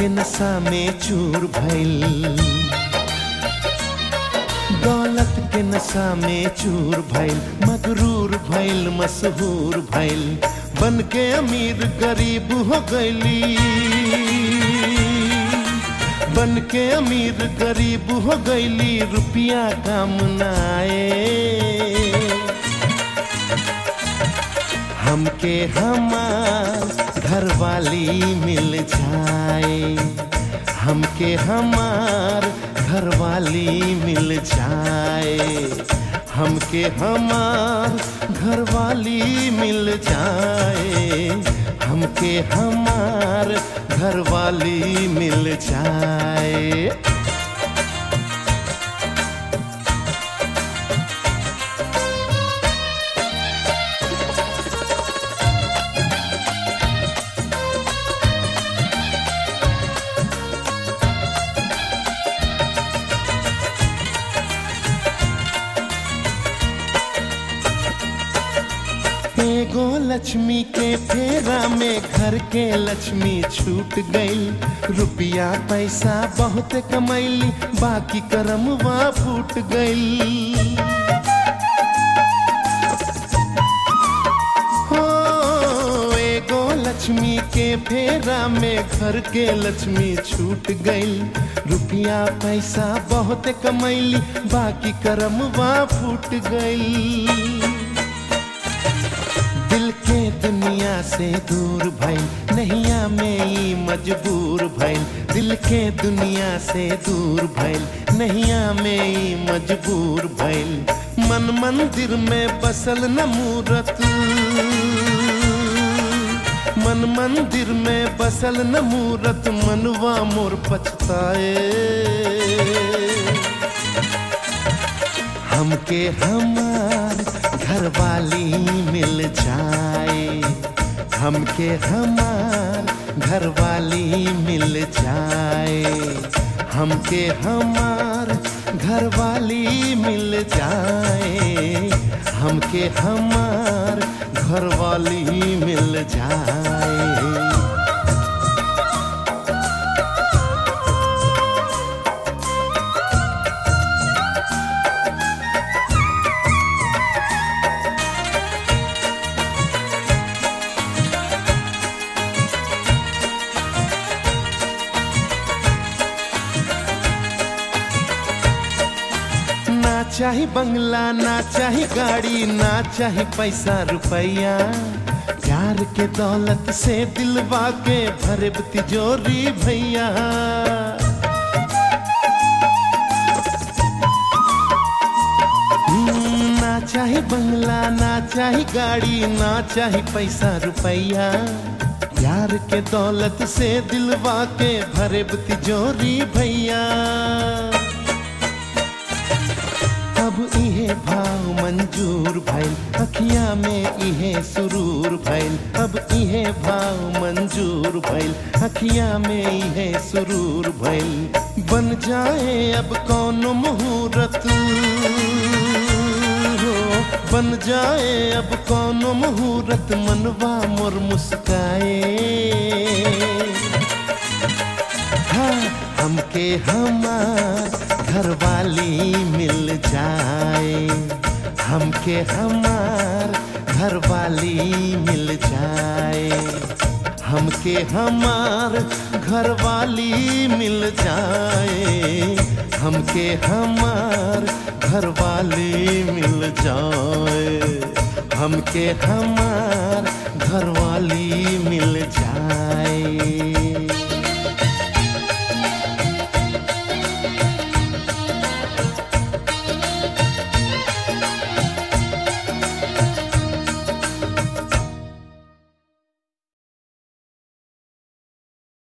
के नशा में चूर भइल दौलत के नशा में चूर भइल मगरूर भइल मशहूर भइल बन के अमीर गरीब हो गईली बन के अमीर गरीब हो गईली रुपया काम न आए हमके हमार घर वाली मिल जाए हमके हमार घर वाली मिल जाए हमके हमार घर वाली मिल जाए हमके हमार घर वाली मिल जाए एगो लक्ष्मी के फेरा में घर के लक्ष्मी छूट गई रुपया पैसा बहुत कमैली बाकी करमवा फूट गई हो एगो लक्ष्मी के फेरा में घर के लक्ष्मी छूट गई रुपया पैसा बहुत कमैली बाकी करमवा फूट गई दिल के दुनिया से दूर भइल नैया में ई मजबूर भइल दिल के दुनिया से दूर भइल नैया में ई मजबूर भइल मन मंदिर में बसल न मूरत मन मंदिर में बसल न मूरत मनवा मोर पछताए हमके हमार घर वाली मिल जाए हमके हमार घर वाली मिल जाए हमके हमार घर वाली मिल जाए हमके हमार घर वाली मिल जाए ना चाही बंगला ना चाही गाड़ी ना चाही पैसा रुपया प्यार के दौलत से दिलवा के भरे तिजोरी भैया हम्म, ना चाही बंगला ना चाही गाड़ी ना चाही पैसा रुपया प्यार के दौलत से दिलवा के भरे तिजोरी भैया अब इहे भाव मंजूर भइल अखिया में इहे सुरूर भइल अब इहे भाव मंजूर भइल अखिया में इहे सुरूर भइल बन जाए अब कौन मुहूर्त हो बन जाए अब कौन मुहूर्त मनवा मोर मुस्काए हाँ, हमके हमार घर वाली मिल जाए हमके हमार घर वाली मिल जाए हमके हमार घर वाली मिल जाए हमके हमार घर वाली मिल जाए हमके हमार घर वाली मिल जाए